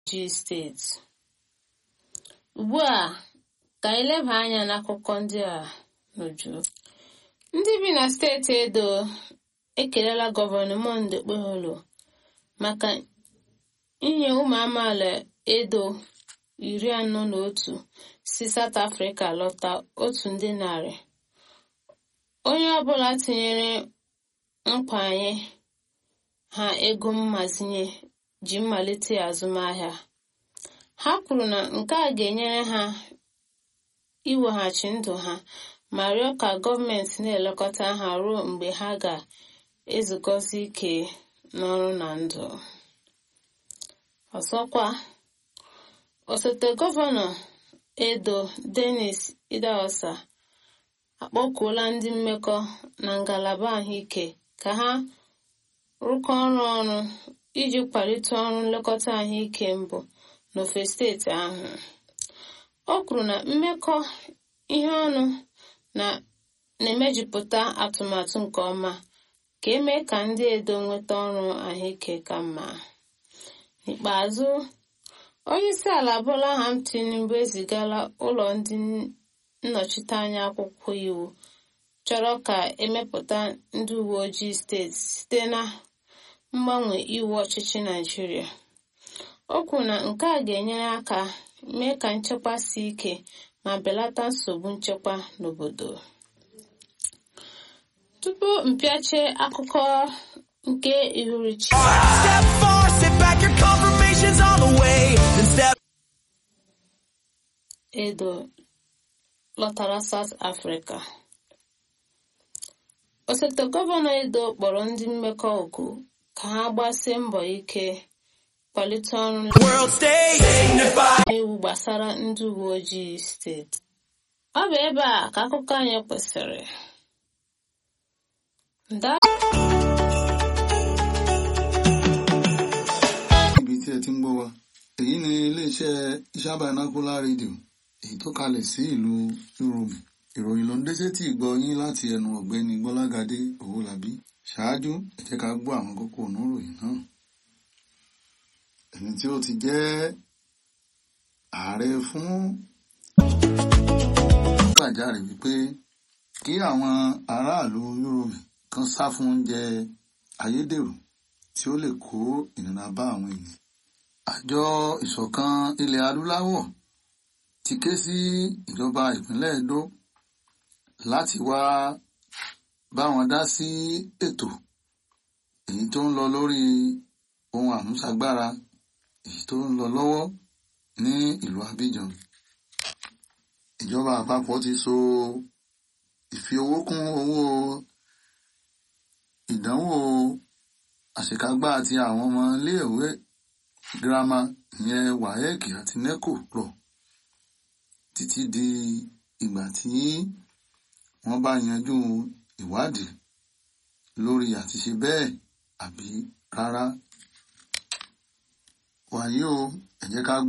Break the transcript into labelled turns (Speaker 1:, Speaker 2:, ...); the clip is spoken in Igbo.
Speaker 1: G steeti ugbu a ka anyị leba anya n'akụkọ ndị a n'uju ndị bi na steeti edo ekelela gọvanọ monde okpeholo maka inye ụmụ amaala edo iri anọ na otu si South Africa lọta otu ndị narị onye ọbụla tinyere nkwanye ha ego mmazinye ji mmalite azụmahịa ha kwuru na nke a ga-enyere ha iweghachi ndụ ha ma rịọ ka gọọmenti na-elekọta ha ruo mgbe ha ga-ezukọzi ike n'ọrụ na ndụ ọzọkwa osote gọvanọ edo denis idahosa akpọkuola ndị mmekọ na ngalaba ahụike ka ha rụkọ ọrụ ọrụ iji kwalite ọrụ nlekọta ahụike mbụ n'ofe steeti ahụ o kwuru na mmekọ ihe ọnụ na-emejupụta atụmatụ nke ọma ka eme ka ndị edo nweta ọrụ ahụike ka mma n'ikpeazụ onyeisi ala Bola Ahmed Tinubu ezigala ụlọ ndị nnọchiteanya akwụkwọ iwu chọrọ ka emepụta ndị uwe ojii steeti site na mgbanwe iwu ọchịchị Naịjirịa o kwuru na nke a ga-enyere aka mee ka nchekwa sie ike ma belata nsogbu nchekwa n'obodo tupu mpịache akụkọ nke ihuruchi
Speaker 2: Step four, sit back, your confirmation's on the way. Then step
Speaker 1: edo lọtara South Africa osote gọvanọ edo kpọrọ ndị mmekọ oku ka ha gbasie mbọ ike kwalite ọrụ
Speaker 2: world stage. Dignified.
Speaker 1: iwu gbasara ndị uwe ojii steeti ọ bụ ebe a ka akụkọ anyị kwụsịrị nda
Speaker 3: níbi tí ẹ ti ń gbọ́ wa èyí ni iléeṣẹ́ Iṣabanacola rédíò èyí tó kalẹ̀ sí ìlú Yorùbá ìròyìn ló ń dé sétí ìgbọ́ yín láti ẹnu ọ̀gbẹ́ni Gbọ́lágadé Owólabí ṣáájú ẹ jẹ́ ká gbọ́ àwọn kókó oníròyìn náà ẹni tí ó ti jẹ́ ààrẹ fún gbàjáre wípé kí àwọn aráàlú Yorùbá kan sá fún oúnjẹ ayédèrú tí ó lè kó ìnira bá àwọn ènìyàn. Àjọ ìṣọ̀kan ilẹ̀ adúláwọ̀ ti ké sí ìjọba ìpínlẹ̀ Edo láti wá bá wọn dá sí ètò èyí tó ń lọ lórí ohun àmúṣagbára èyí tó ń lọ lọ́wọ́ ní ìlú Abidjan. Ìjọba àpapọ̀ ti so ìfi owó kún owó ìdánwò àṣekágbá àti àwọn ọmọ iléèwé girama ìyẹn WAEC àti NECO rọ̀ títí di ìgbà tí wọ́n bá yanjú ìwádìí lórí àtiṣe bẹ́ẹ̀ àbí rárá. wàyí o ẹ jẹ́ ká